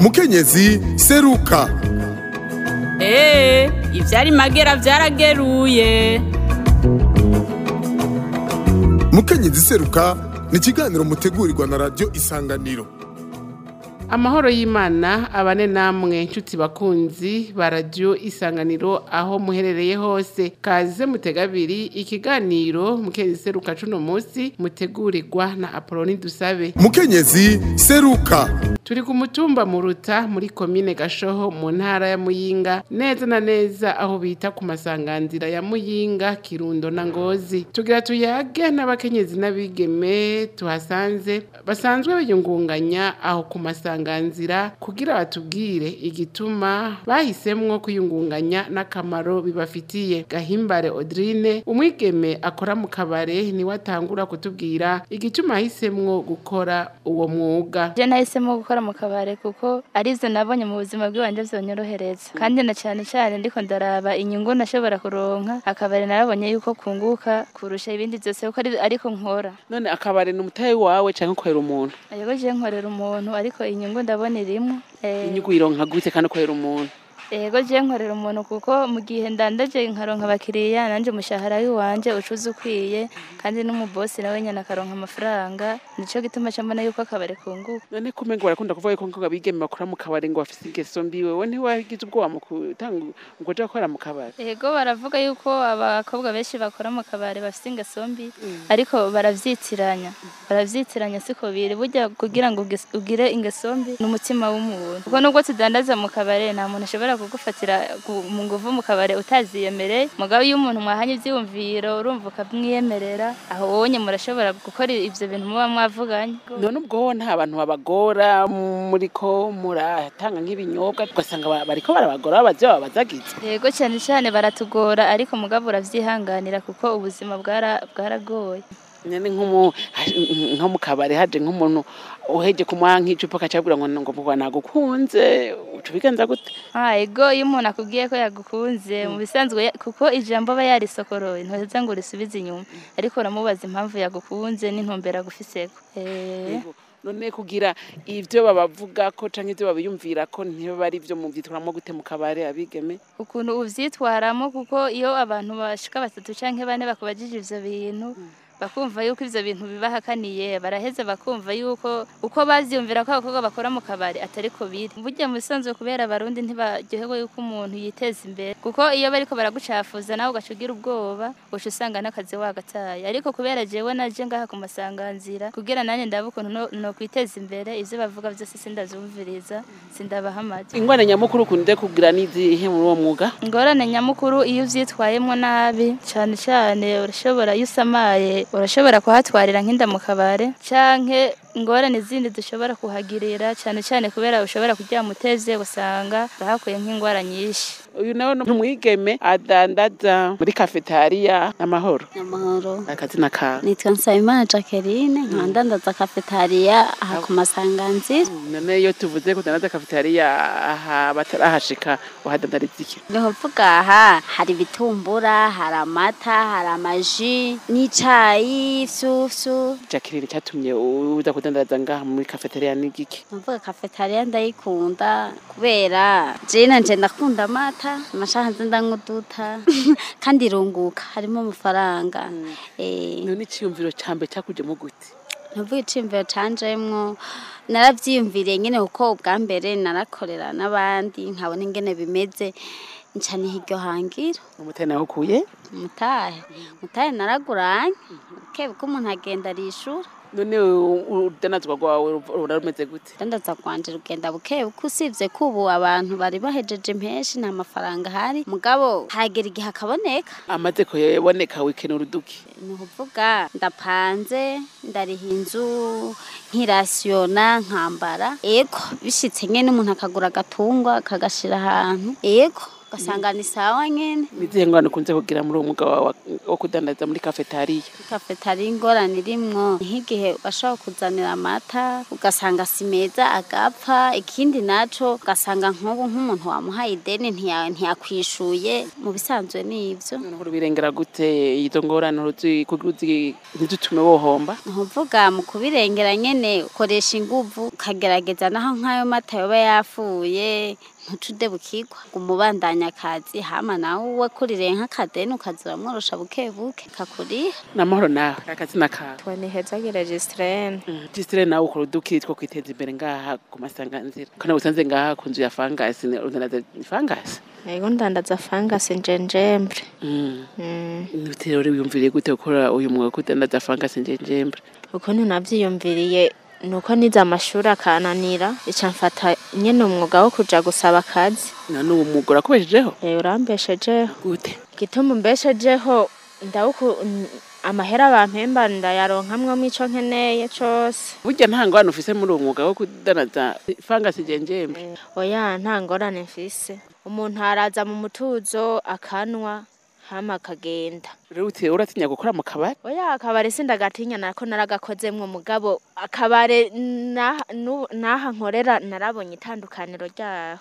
mukenyezi seruka eee ivyari magera vyarageruye mukenyezi seruka ni ikiganiro mutegurirwa na radiyo isanganiro amahoro y'imana abane namwe nshuti bakunzi ba radiyo isanganiro aho muherereye hose kaze mutega abiri ikiganiro mukenyezi seruka cuno munsi mutegurirwa na apoloni dusabe mukenyezi seruka turi ku mutumba muruta muri komine gashoho mu ntara ya muyinga neza na neza aho bita ku masanganzira ya muyinga kirundo na ngozi tugira tuyage n'abakenyezi n'abigeme tuhasanze basanzwe biyungunganya aho ku masanganzira kugira batubwire igituma bahisemwo kwiyungunganya n'akamaro bibafitiye gahimbare odrine umwigeme akora mu kabare niwe atangura kutubwira igituma ahisemwo gukora uwo mwuga je nahisemo gukora mu kabare kuko arivyo nabonye mu buzima bw'iwanje vyonyorohereza kandi na cane cane ndiko ndaraba inyungu nashobora kuronka akabare narabonye yuko kunguka kurusha ibindi vyose kuko ari- ariko nkora none akabare ni umutahe wawe canke ukorera umuntu yego je nkorera umuntu ariko inyungu ndabona irimwo Eh, inyungu ironka gute kandi ukorera umuntu yego je nkorera umuntu kuko mu gihe ndandaje nkaronka abakiriya nanje umushahara w'iwanje ucuza ukwiye kandi n'umubosi nawe nyene akaronka amafaranga nico gituma ca mbona yuko akabare kunguka none kumengo barakunda kuvuga yuko ngo abigeme bakora mu kabare ngo bafise ingeso mbi wewe ntiwagize ubwoba mu gutanga ngo uja gukora mu kabare Ego baravuga yuko abakobwa benshi bakora mu kabare bafite ingeso mbi ariko baravyitiranya baravyitiranya siko biri burya kugira ngo uges- ugire ingeso mbi ni umutima w'umuntu kuko nubwo tudandaza mu kabare nta muntu ashobora kugufatira gu- mu nguvu mu kabare utaziyemereye mugabo iyo umuntu mwahanye ivyiyumviro urumva ukamwiyemerera aho wonye murashobora gukora ivyo bintu muba mwavuganye none ubwo nta bantu babagora muriko muratanga nk'ibinyobwa ugasanga ba- bariko barabagora babaze babazagize yego cyane cyane baratugora ariko mugabo uravyihanganira kuko ubuzima bwara- bwaragoye nyene nk'umu nko mu kabare haje nk'umuntu uheje kumuha nk'icupa akacabwira ngo ngo ngo nagukunze uca ubigenza gute Ah, ego iyo umuntu akubwiye ko yagukunze mu bisanzwe ya- kuko ijambo aba yarisokoroye ntuheza ngo urisubize inyuma ariko uramubaza impamvu yagukunze n'intumbero agufiseko Eh, Yego. none kugira ivyo babavuga ko canke ivyo babiyumvira ko ntibiba ari ivyo muvyitwaramo gute mu kabare abigeme ukuntu uvyitwaramo kuko iyo abantu bashika batatu canke bane bakubajije ivyo bintu bakumva yuko ivyo bintu bibahakaniye baraheza bakumva yuko uko bavyumvira ko abakobwa bakora mu kabari atariko biri burya mu bisanzwe kubera abarundi ntibaryoherwa yuko umuntu yiteza imbere kuko iyo bariko baragucafuza nawe ugaca ugira ubwoba uca usanga n'akazi wagataye ariko kubera jewe naje ngaha ku masanganzira kugira nanjye ndabe ukuntu no- nokwiteza imbere ivyo bavuga vyose sindavyumviriza sindabaha amajwi ingwane nyamukuru ukunde kugira n'izihe muri uwo mwuga ingorane nyamukuru iyo uvyitwayemwo nabi cane cane urashobora iyo usamaye urashobora kuhatwarira nk'inda mu kabare canke ingorane zindi dushobora kuhagirira cane cane kubera ushobora kuryama utevye usanga urahakuye nk'ingwara nyinshi uyu nawe ni umwigeme adandaza muri kafetariya n'amahoro amahoro akazina kawe nitwa nsabimana jacqueline nkaba ndandaza kafetariya aha ku masanganzira none iyo tuvuze ko udandaza kafetariya aha batarahashika uhadandariza iki ni ukuvuga aha hari ibitumbura hari amata hari amaji n'icayi ifyufyu jacqueline cyatumye uza kudandaza ngaha muri kafetariya ni igiki ni ukuvuga kafetariya ndayikunda kubera jena nje ndakunda amata amashaha nze ndanywa uduta kandi irunguka harimo amafaranga Eh, none iciyumviro ca mbere cakujemo gute ntuvuga iciyumviro canjemwo naravyiyumviriye nyene kuko ubwa mbere narakorera n'abandi nkabona ingene bimeze nca niha iryo hangira umutari nawe ukuye umutahe umutahe naraguranye bukebuke umuntu agenda arishura none u- urudanazwa rwawe rura rumeze gute dandaza rwanje rugenda bukebuke usibye ko ubu abantu bari bahejeje impeshi nta mafaranga ahari mugabo hagera igihe akaboneka amaze kuboneka wikenura uduki ni ukuvuga ndapanze ndariha inzu nkirasiyona nkambara ego bishitse nyene umuntu akagura agatungwa akagashira ahantu ego ugasanga ni sawa nyene nizihe ngorane ukunze kugira muri uwo mwuga wawe wo kudandaza muri kafetariya kafetari ingorane irimwo nk'igihe bashobora kuzanira amata ugasanga si meza agapfa ikindi naco ugasanga nk'ubu nk'umuntu wamuhaye ideni ntiya- ntiyakwishuye mu bisanzwe ni ivyo noneho urubirengera gute izo ngorane uruzi kugira uzi ntizitume wohomba ntuvuga mu kubirengera nyene ukoresha inguvu ukagerageza naho nk'ayo mata yoba yapfuye ntucude bukigwa ngo umubandanya akazi hama nawe uwe kuririye nk'akadeni ukaza uramworosha buke buke kakuriha n'amahoro nawe akazina kawe Tweni hezagire Gistrene. jisitire nawe ukora udukiri two kwiteza imbere ngaha ku masanganzira kandi usanze ngaha ku nzu ya fangasi ni- udandaza fangasi Ego ndandaza fangasi njenjembre. Mm. Mm. Nibitero rero wiyumviriye gute gukora uyu mwuga wo kudandaza fangasi njenjembre Ukuntu navyiyumviriye nuko nize amashuri akananira ica mfata nyene umwuga wo kuja gusaba akazi. none uwo mwuga urakubeshejeho Eh urambeshejeho. gute Igituma umbeshejeho ndawuku n- amahera bampemba ndayaronkamwo ico nkeneye cose. burya nta ngorane ufise muri uwo mwuga wo kudandaza fangasi njenjembre Oya nta ngorane mfise. Umuntu araza mu mutuzo akanwa hama akagenda. rero uti uratinya gukora mu kabari Oya akabare sindagatinya nako naragakozemwo mugabo akabare naha nu- naha nkorera narabonye itandukaniro ryaho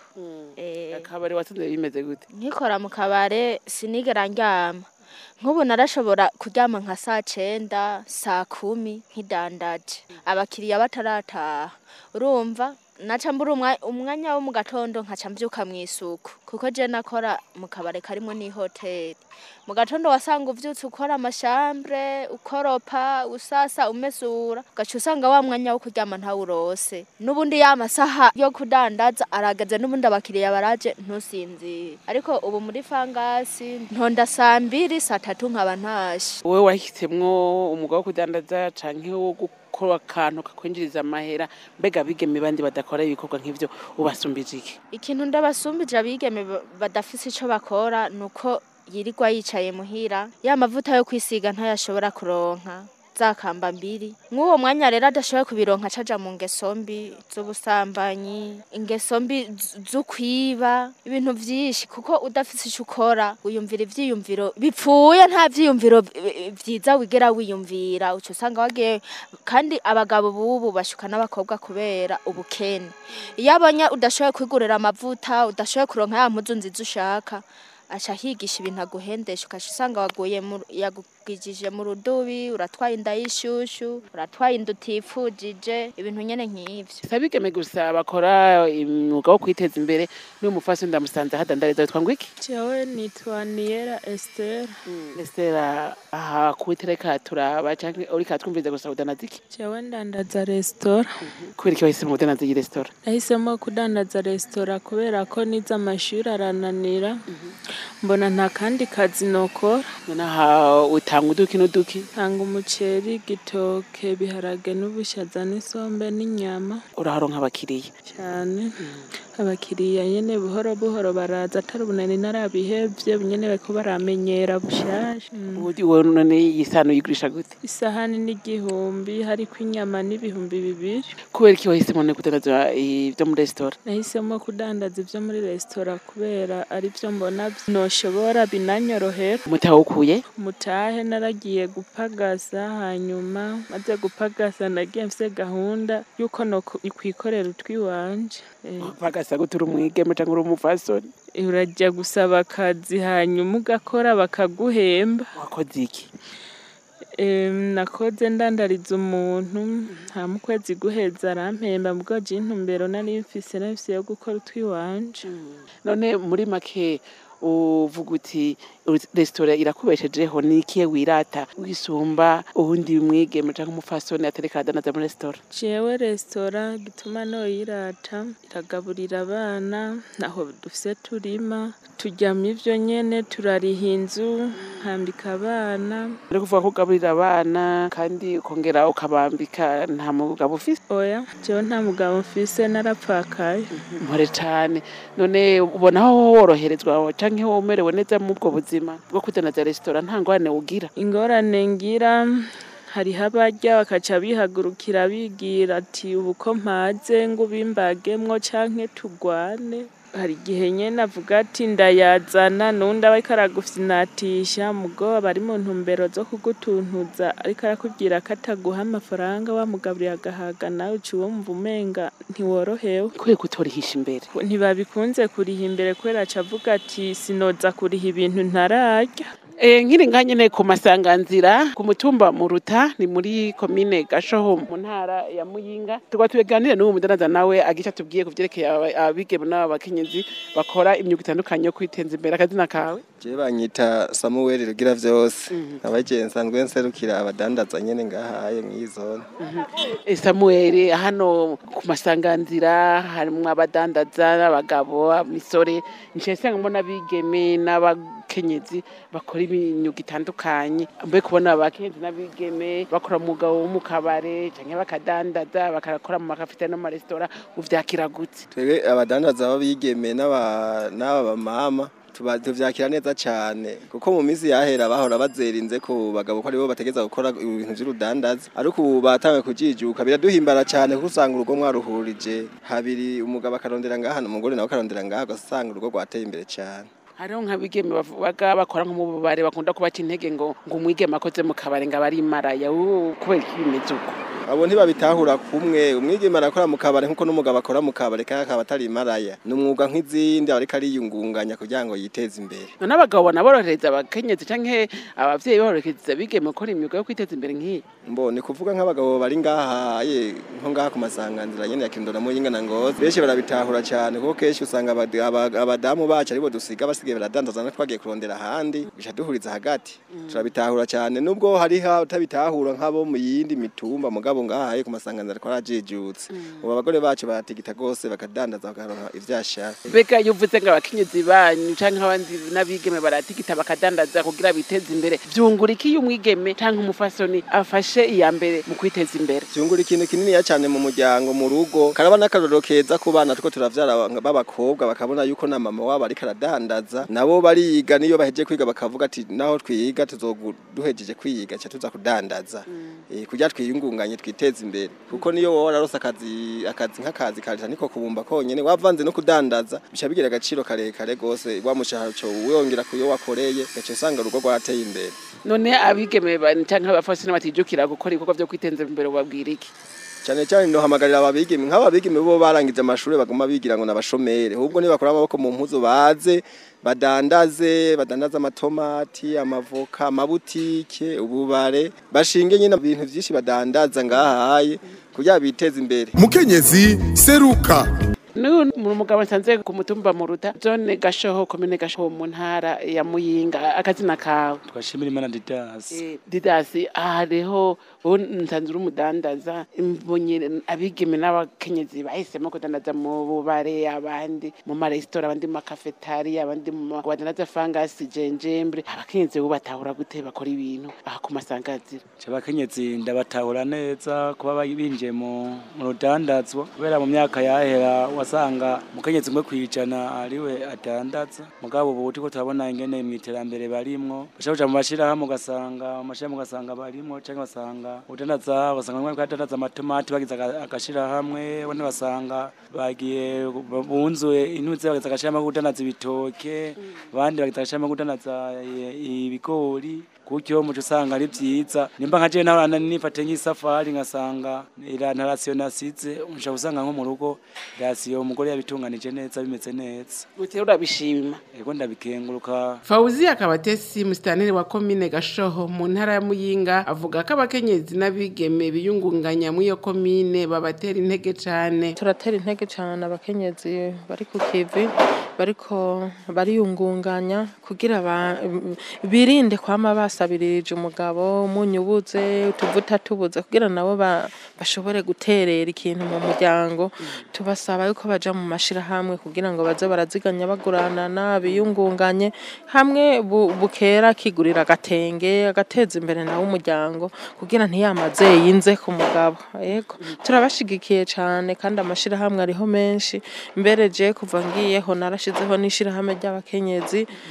eh akabari wasanze bimeze gute nkikora mu kabare sinigera ndyama nk'ubu narashobora kuryama nka saa cenda saa kumi nkidandaje abakiriya batarataha urumva naca mbura umwa- umwanya wo mu gatondo nkaca mvyuka mw'isuku kuko je nakora mu kabare karimwo n'ihoteli mu gatondo wasanga uvyutse ukora amashambre ukoropa usasa umesura ugaca usanga wa mwanya wo kuryama ntawurose n'ubundi ya masaha yo kudandaza aragaze n'ubundi abakiriya baraje ntusinzire ariko ubu muri fangasi ntonda saa mbiri saa tatu nkaba ntashe wowe wahisemwo umwuga wo kudandaza canke wo gukora akantu kakwinjiriza amahera mbega bigeme bandi badakora ibikorwa nk'ivyo ubasumbije iki ikintu ndabasumbije abigeme ba- badafise ico bakora nuko yirirwa yicaye muhira ya mavuta yo kwisiga ntayashobora kuronka zakamba mbiri mw'uwo mwanya rero adashoboye kubironka caja mu ngeso mbi z'ubusambanyi ingeso mbi z- z'ukwiba ibintu vyinshi kuko udafise ico ukora wiyumvira ivyiyumviro bipfuye nta vyiyumviro vi- vyiza wigera wiyumvira uca usanga wagiye kandi abagabo bubu bashuka n'abakobwa kubera ubukene iyo abonye udashoboye kwigurira amavuta udashoboye kuronka ya mpuzu nziza ushaka aca higisha ibintu aguhendesha ukaca usanga waguye mu- yagugijije mu rudubi uratwaye inda y'ishushu uratwaye inda utifujije ibintu nyene nk'ivyo si abigeme gusa bakora umwuga wo kwiteza imbere n'uyu mufasi ndamusanze ahadandariza witwa ngo iki Jewe nitwa Niera Esther. Estera aha kuwitereka turaba canke uriko atwumviriza gusa udanaza iki Jewe ndandaza resitora. kubera iki wahisemo udanaza iyi resitora Nahisemo kudandaza resitora kubera ko nize amashuri arananira. Mbona nta kandi kazi nokora. nonaha utanga uduki n'uduki Tanga umuceri, igitoke, ibiharage n'ubushaza n'isombe n'inyama uraharonka abakiriya cyane. Abakiriya nyene buhoro buhoro baraza atari ubunani narabihevye nyene bariko baramenyera bushasha. Mm. ubu wowe none iyi sano uyigurisha gute Isahani n'igihumbi hariko inyama n'ibihumbi bibiri. kubera iki wahisemo no kudandaza ibyo muri resitora Nahisemo kudandaza ivyo muri resitora kubera ari vyo mbona noshobora binanyorohera. mutawukuye Mutahe naragiye gupagasa hanyuma maze gupagasa nagiye mfise gahunda yuko nokwikorera utwiwanje. Eh, bagasa gutura umwigeme canke uri umufasoni urajya gusaba akazi hanyuma ugakora bakaguhemba. wakoze iki Em, nakoze ndandariza umuntu nta mu kwezi guheza arampemba mbwo je intumbero nari mfise nari mfise yo gukora utwiwanje. none muri make uvuga uti uri- resitora irakubeshejeho ni ikihe wirata wisumba uwundi mwigeme canke umufasoni atereka adanaza muri resitora Jewe resitora gituma noyirata iragaburira abana naho dufise turima turyama ivyo nyene turariha inzu nkambika abana uri kuvuga ko ugaburira abana kandi ukongera ukabambika nta mugabo ufise oya jewe nta mugabo mfise narapfakaye mpore cane none ubona aho woroherezwa canke womerewe neza mu bwo buzima bwo kudanaza resitora nta ngorane ugira ingorane ngira hariho abarya bakaca bihagurukira bigira ati ubu ko mpaze ngo ubimbagemwo canke tugwane hari igihe nyene avuga ati ndayazana n'undi aba ariko aragufyinatisha mugo aba ari mu ntumbero zo kugutuntuza ariko arakubwira ko ataguha amafaranga wamugaburiye agahaga nawe uca wumva umenga ntiworohewe kubera kutorihisha imbere ntibabikunze kuriha imbere kubera aca avuga ati sinoza kuriha ibintu ntararya Eh, nkiri nga nyene ku masanganzira ku mutumba muruta ni muri komine gashoho mu ntara ya muyinga tukaba tuganire n'uwo mudanaza nawe agica tubwiye ku vyerekeye aba- abigeme n'aba bakenyezi bakora imyuga itandukanye yo kwiteza imbere akazina kawe Je banyita Samuel rugira vyose abaje nsanzwe nserukira abadandaza nyene ngahaye mw'izone Eh, samuel hano ku masanganzira harimwo abadandaza n'abagabo imisore nciye nsanga mbona abigeme n'abakenyezi bakora imyuga itandukanye mbe kubona abakenyezi n'abigeme bakora umwuga wo mu kabare canke bakadandaza bakakora mu makafite no mu maresitora uvyakira gute twebwe abadandaza b'abigeme n'aba n'aba bamama tuba- tuvyakira neza cane kuko mu minsi yahera bahora bazerinze ku bagabo ko aribo bategeza gukora ibintu vy'urudandaza ariko ubu batanguye kujijuka biraduhimbara cane kuko usanga urugo mwaruhurije habiri umugabo akarondera ngaha umugore nawe akarondera ngaha ugasanga urugo rwateye imbere cane hariho nk'abigeme bavuga bakora nko mu bubare bakunda kubaca intege ngo ngo umwigeme akoze mu kabare ngo aba ari imaraya ubu kubera iki bimeze uko abo ntibabitahura kumwe umwigeme arakora mu kabare nkuko n'umugabo akora mu kabare kandi akaba atari imaraya ni umwuga nk'izindi aba ariko ariyungunganya kugira ngo yiteze imbere none abagabo bona borohereza abakenyezi canke abavyeyi borohereza abigeme gukora imyuga yo kwiteza imbere nk'iyi mbo ni kuvuga nk'abagabo bari ngaha ye nko ngaha ku masanganzira nyene ya Kirundo na Muyinga na Ngozi benshi barabitahura cyane kuko kenshi usanga abad- aba- abadamu bacu aribo dusiga basigaye baradandaza no twagiye kurondera ahandi bica duhuriza hagati turabitahura cyane nubwo hari ha utabitahura nk'abo mu yindi mitumba mugabo ngaha ye ku masanganzira ko arajijutse ubu abagore bacu baratigita gose bakadandaza bakaronka ivyashara mbega iyo uvuze ngo abakenyezi banyu canke abandi n'abigeme baratigita bakadandaza kugira biteze imbere vyungura iki iyo umwigeme canke umufasoni afashe iya mbere mu kwiteza imbere vyungura ikintu kininiya cyane mu muryango mu rugo karaba n'akarorero keza ku bana tuko turavyara aba- b'abakobwa bakabona yuko na mama wabo ariko aradandaza nabo bariga niyo bahejeje kwiga bakavuga ati naho twiga tuzogu duhejeje kwiga ca tuza kudandaza eh kugira twiyungunganye twiteze imbere kuko niyo wowe wararose akazi akazi nk'akazi karita niko kubumba konyene wavanze no kudandaza bica bigira agaciro karekare gose wa mushahara uco wiyongera kuyo wakoreye gaca usanga urugo rwateye imbere none abigeme ba- canke abafasoni batijukira gukora ibikorwa vyo kwiteza imbere ubabwira iki cyane cyane ndohamagarira ababigeme nk'ababigeme bo barangije amashuri baguma bigira ngo nabashomere ahubwo nibakora amaboko mu mpuzu baze badandaze badandaze amatomati amavoka amabutike ububare bashinge nyine ibintu byinshi badandaza ngahaye kugira biteze imbere mukenyezi seruka n'uyu ni umugabo nsanze ku mutumba muruta zone gashoho komine gashoho mu ntara ya muyinga akazina kawe twashimira imana didasi Eh, didasi hariho ubu nsanze uri umudandaza mbonye abigeme n'abakenyezi bahisemo kudandaza mu bubare abandi mu maresitora abandi mu makafetari abandi mu ma- badandaza fangasi jenjembre abakenyezi bo batahura gute bakora ibintu aha ku masangazira abakenyezi ndabatahura neza kuba bari binjiye mu mu rudandazwa kubera mu myaka yahera wasanga umukenyezi umwe kwijana ariwe adandaza mugabo ubu turiko turabona ingene mu iterambere barimwo bashaka kuja mu mashirahamwe ugasanga mu mashirahamwe ugasanga barimwo canke basanga udandaza ugasanga bamwe badandaza amatomati bagize aga- agashirahamwe abandi basanga bagiye bunzuye intuze bagize agashirahamwe ko kudandaza ibitoke abandi bagize agashirahamwe ko kudandaza i- ibigori gutyo muco usanga ari vyiza nimba nka jewe nahora nifate nk'isafari ngasanga ira nta rasiyo nasize nshobora gusanga nko mu rugo rasiyo umugore yabitunganije neza bimeze neza utera urabishima ego ndabikenguruka Fauzi Akabatesi musitanteri wa komine Gashoho mu ntara ya Muyinga avuga ko abakenyezi n'abigeme biyungunganya muri iyo komine babatera intege cane turatera intege cyane abakenyezi bari ku kivi bariko bariyungunganya kugira ba- birinde kwama basabirije umugabo umunyu ubuze utuvuta tubuze kugira nabo ba- bashobore guterera ikintu mu muryango tubasaba yuko baja mu mashirahamwe kugira ngo baze baraziganya baguranana biyungunganye hamwe bu- bukera kigurira agatenge agateza imbere nawe umuryango kugira ntiyamaze yinze ku mugabo yego turabashigikiye cyane kandi amashirahamwe ariho menshi mbere je kuva ngiyeho narashizeho n'ishirahamwe ry'abakenyezi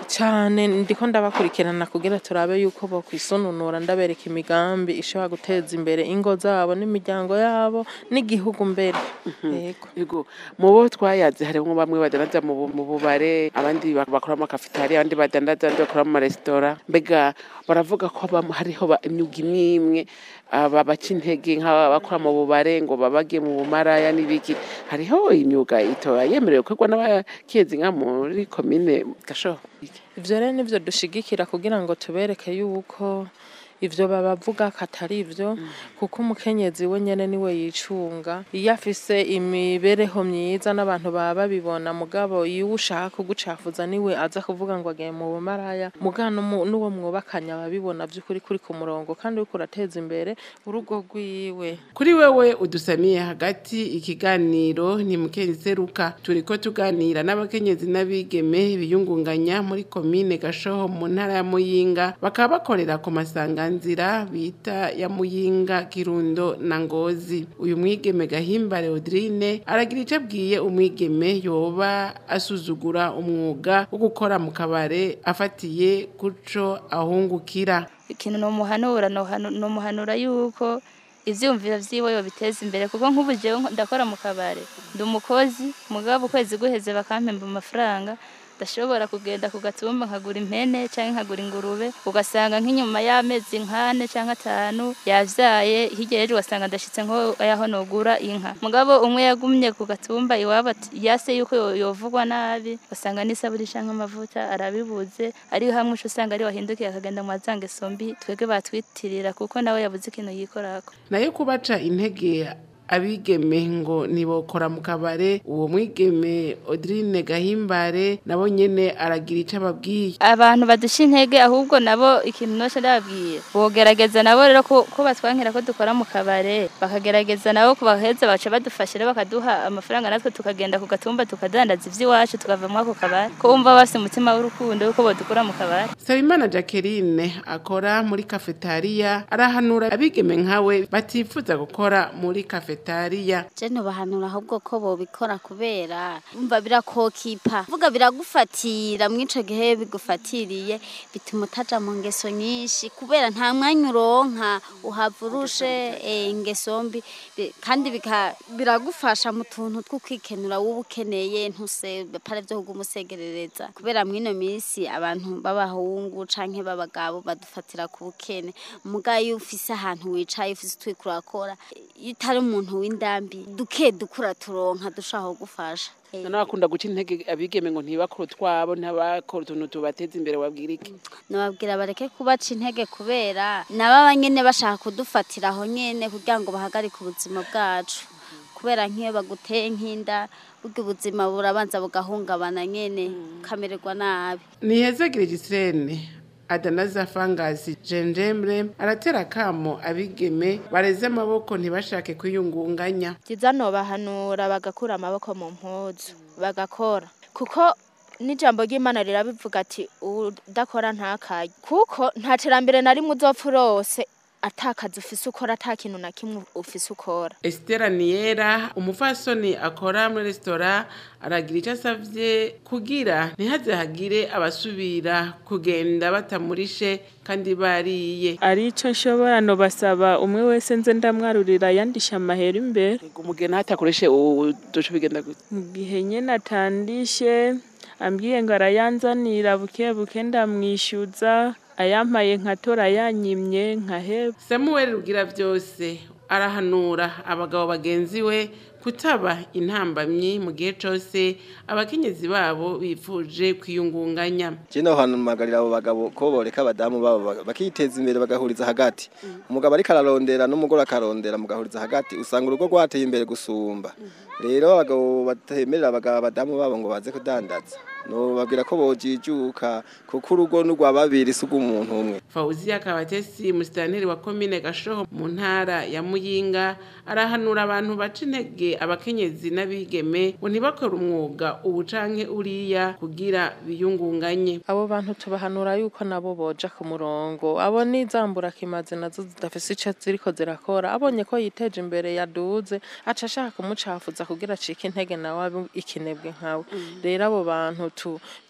cyane ndiko ndabakurikirana kugira turabe yuko bokwisununura ndabereka imigambi ishobora guteza imbere ingo zabo n'imiryango yabo n'igihugu mbere yego Yego mu bo twayaze harimo bamwe badandaza mu bu- mu bubare abandi bak- bakora mu makafitari abandi badandaza abandi bakora mu maresitora mbega baravuga ko bam- hariho ba- imyuga imwe imwe aba baca intege nk'abakora mu bubare ngo babage mu bumaraya n'ibiki hariho imyuga itoya yemerewe gukorwa n'abakenzi nka muri komine gashoho ivyo rero nivyo dushigikira kugira ngo tubereke yuko ivyo babavuga ko atari ivyo kuko umukenyezi we nyene niwe yicunga iyo afise imibereho myiza n'abantu baba babibona mugabo iyo ushaka kugucafuza niwe aza kuvuga ngo agiye mu bumaraya muga n'umu- n'uwo mwubakanye ababibona vy'ukuri kuri ku murongo kandi uriko urateza imbere urugo rwiwe kuri wewe udusamiye hagati ikiganiro ni mukenzi seruka turiko tuganira n'abakenyezi n'abigeme biyungunganya muri komine gashoho mu ntara ya muyinga bakaba bakorera ku masanganzira bita ya muyinga kirundo na ngozi uyu mwigeme gahimbare Audrine aragira ico abwiye umwigeme yoba asuzugura umwuga wo gukora mu kabare afatiye kuco ahungukira ikintu nomuhanura nohanu- nomuhanura yuko ivyumviro vyiwe yobiteza imbere kuko nk'ubu jewe nko- ndakora mu kabare ndi umukozi mugabo ukwezi guheze bakampemba amafaranga ndashobora kugenda ku gatumba nkagura impene canke nkagura ingurube ugasanga nk'inyuma y'amezi nkane canke atanu yavyaye hirya y'ejo ugasanga ndashitse nko yaho nogura inka mugabo umwe yagumye ku gatumba iwabo ati- yase yuko yo- yovugwa nabi ugasanga n'isabuni canke amavuta arabibuze ari hamwe uca usanga ari wahindukiye akagenda mu mazangeso mbi twebwe batwitirira kuko nawe yabuze ikintu yikorako nayo kubaca intege abigeme ngo ntibokora mu kabare uwo mwigeme Audrine Gahimbare nabo nyene aragira ico ababwiye abantu badusha intege ahubwo nabo ikintu noce ndababwira bogerageza nabo rero ko ko batwankira ko dukora mu kabare bakagerageza nabo kubaheza baca badufasha rero bakaduha amafaranga natwe tukagenda ku gatumba tukadandaza ivy'iwacu tukava muri ako kabare ko bumva bafise umutima w'urukundo yuko bodukura mu kabare Sabimana Jacqueline akora muri kafetariya arahanura abigeme nkawe batifuza gukora muri kafetariya je ntubahanura ahubwo ko bobikora kubera umva birakokipa vuga biragufatira mw'ico gihe bigufatiriye bituma utaja mu ngeso nyinshi kubera nta mwanya uronka uhava urushe eh, ingeso mbi Bi- kandi bika- biragufasha mu tuntu two kwikenura wowe ukeneye ntuse pare vyo kugumusegerereza kubera mw'ino minsi abantu b'abahungu canke b'abagabo badufatira ku bukene muga iyo ufise ahantu wicaye ufise utwiko urakora iyo utari umuntu w'indambi duke dukura turonka dushaka kugufasha Eh, none bakunda guca intege abigeme ngo ntibakore utwabo ntabakore utuntu tubateza imbere wabwira iki nababwira bareke kubaca intege kubera nabo nyene bashaka kudufatira aho nyene kugira ngo bahagarike ubuzima bwacu kubera nk'iyo baguteye nk'inda burya ubuzima burabanza bugahungabana nyene ukamererwa nabi nihezagire Gisirene Adanaza Fangasi Jenjemre aratera kamo abigeme bareze amaboko ntibashake kwiyungunganya byiza nobahanura bagakura amaboko mu mpuzu bagakora kuko n'ijambo ry'imana rirabivuga ati udakora ntakarye kuko nta terambere na rimwe uzopfa urose atakazi ufise ukora ata kintu na kimwe ufise ukora Estera Niera umufasoni akora muri resitora aragira icyo asavye kugira ntihaze hagire abasubira kugenda batamurishe kandi bariye ari ico nshobora no basaba umwe wese nze ndamwarurira yandisha amahera imbere umugeni hatakoreshe uduce bigenda gute mu gihe nyene atandishe ambwiye ngo arayanzanira buke buke ndamwishyuza ayampaye nkatora yanyimye nkaheba Samuel rugira byose arahanura abagabo bagenzi we kutaba intambamyi mu gihe cose abakenyezi babo bifuje kwiyungunganya Je no hantu magarira abo bagabo ko boreka abadamu babo bak- bakiteza imbere bagahuriza hagati umugabo ariko ararondera n'umugore akarondera mugahuriza hagati usanga urugo rwateye imbere gusumba rero abagabo batemerera abagabo abadamu babo ngo baze kudandaza no babwira ko bojijuka kuko urugo n'urwa babiri si umuntu umwe Fauziya Kabatesi musitanteri wa komine Gashoho mu ntara ya Muyinga arahanura abantu baca intege abakenyezi n'abigeme ngo ntibakore umwuga ubu canke uriya kugira biyungunganye abo bantu tubahanura yuko nabo boja ku murongo abo n'izambura kimaze nazo zidafise ico ziriko zirakora abonye ko yiteje imbere yaduze aca ashaka kumucafuza kugira acike intege nawe abe ikinebwe nkawe rero abo bantu tu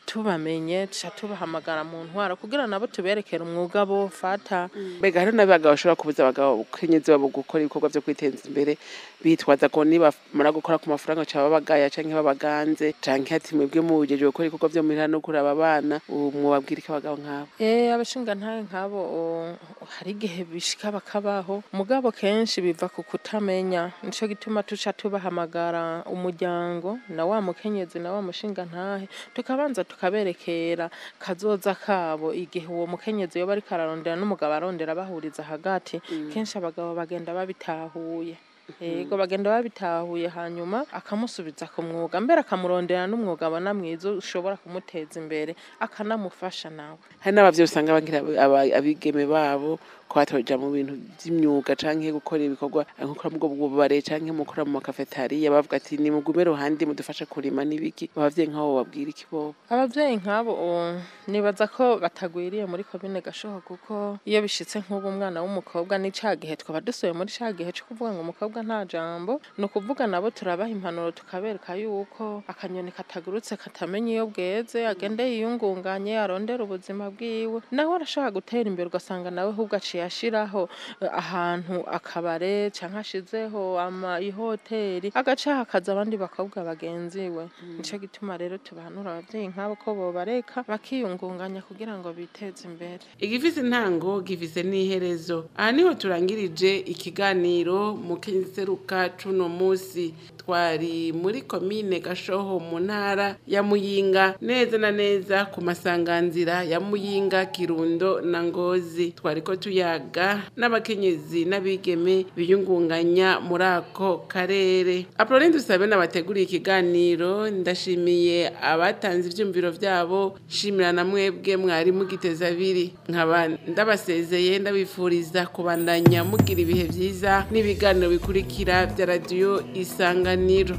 tubamenye tuca tubahamagara mu ntwara kugira nabo tuberekere umwuga bofata mbega hariho n'abagabo bashobora kubuza abagabo kenyezi babo gukora ibikorwa vyo kwiteza imbere bitwaza ko nibamara gukora ku mafaranga ca babagaya canke babaganze canke ati mwebwe mubujejwe gukora ibikorwa vyo muhira no kuraba abana ubu mwobabwira iki abagabo nk'abo Eh abashinga ntahe nk'abo o, hari igihe bishika bakabaho mugabo kenshi biva ku kutamenya nico gituma tuca tubahamagara umuryango na wa mukenyezi na wa mushinga ntahe tukabanza tukaberekera kazoza kabo igihe uwo mukenyezi yoba ariko ararondera n'umugabo arondera bahuriza hagati kenshi abagabo bagenda babitahuye yego bagenda babitahuye hanyuma akamusubiza ku mwuga mbere akamurondera n'umwuga abona mwiza ushobora kumuteza imbere akanamufasha nawe hari n'abavyeyi usanga bagira aba- abigeme babo ko batoja mu bintu vy'imyuga canke gukora ibikorwa nko gukora mubwo bubare canke mukora mu makafetariya bavuga ati ni mugume ruhande mudufashe kurima n'ibiki abavyeyi nk'abo babwira iki bobo abavyeyi nk'abo o, nibaza ko batagwiriye muri komine gashoho kuko iyo bishitse nk'ubu umwana w'umukobwa ni ca gihe twaba dusuye muri ca gihe co kuvuga ngo umukobwa nta jambo ni ukuvuga nabo turabaha impanuro tukabereka yuko akanyoni katagurutse katamenya iyo bweze agende yiyungunganye arondera ubuzima bwiwe nawe arashobora gutera imbere ugasanga nawe ahubwo aciye ashiraho eh, ahantu akabare canke ashizeho ama ihoteri agaca hakaza abandi bakobwa bagenzi we nico gituma rero tubahanura abavyeyi nk'abo ko bobareka bakiyungunganya kugira ngo biteze imbere igifise intango gifise n'iherezo aha niho turangirije ikiganiro mu kenseruka cuno musi twari muri komine gashoho mu ntara ya muyinga neza na neza ku masanganzira ya muyinga kirundo na ngozi twariko tuyaga n'abakenyezi n'abigeme biyungunganya muri ako karere apolline dusabe nabateguriye ikiganiro ndashimiye abatanze ivyumviro vyabo shimira na mwebwe mwari mugiteza abiri nkaba ndabasezeye ndabifuriza kubandanya mugira ibihe vyiza n'ibiganiro bikurikira vya radiyo isanganiro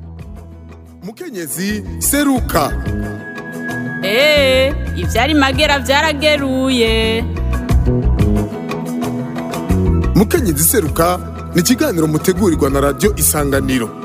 mukenyezi seruka Ee, ivyari magera vyarageruye. mukenyezi seruka ni ikiganiro mutegurirwa na radiyo isanganiro